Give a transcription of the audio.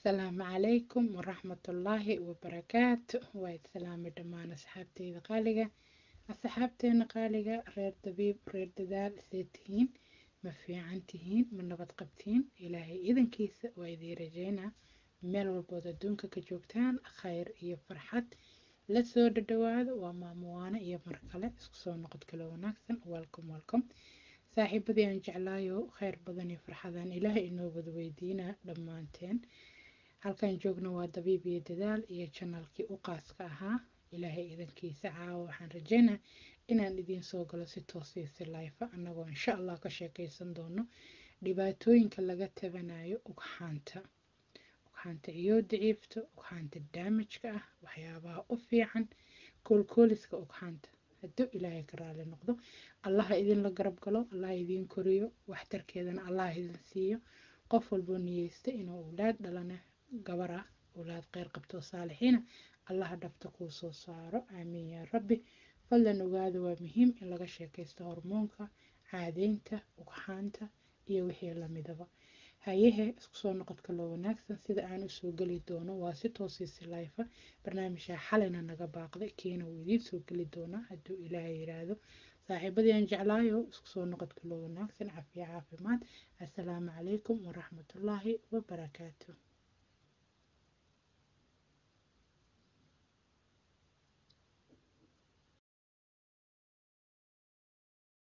asalaamu calaykum waraxmatullaahi wabarakaatu waa islaami dhammaan asxaabteyda qaaliga asxaabteena qaaliga reer dabiib reer dadaal see tihiin ma fiican tihiin ma nabad qabtiin ilaahay idankiisa waa idiin rajeynaa meel walbood adduunka ka joogtaan khayr iyo farxad la soo dhadhawaado waa maamuwaano iyo mar kale isku soo noqod kale wanaagsan welcome welcome saaxiibadii aan jeclaayo khayr badan iyo farxadaan ilaahay inoo wada weydiinaa dhammaanteen halkan joogno waa dabiib iyo dadaal iyo janalkii u qaaska ahaa ilaahay idankiisa caawa waxaan rajeynaa inaan idiin soo galo si toosiisi layfa annagoo insha allah ka sheekaysan doono dhibaatooyinka laga tabanayo ugxaanta ugxaanta iyo daciifta ugxaanta daamajka ah waxyaabaha u fiican koolkooliska ugxaanta hadduu ilaahay ka raali noqdo allaha idinla garab galo allaha idiin koriyo waxtarkeedana allaha idin siiyo qof walboo niyeysta inuu owlaad dhalana gabar ah owlaad kheyr qabto saalixiina allaha dhabta kuu soo saaro aamiin yaa rabbi fadlan ogaada waa muhiim in laga sheekaysto hormoonka caadeynta ugxaanta iyo wixii lamidaba hayehe isku soo noqodka loo wanaagsan sida aan usoo geli doono waa si toosiisi layfa barnaamijka xalina naga baaqday kiina wuu idiin soo geli doonaa hadduu ilaahay yiraahdo saaxiibadii aan jeclaayo isku soo noqodka loo wanaagsan cafiya caafimaad assalaamu calaykum waraxmatullaahi wabarakaatu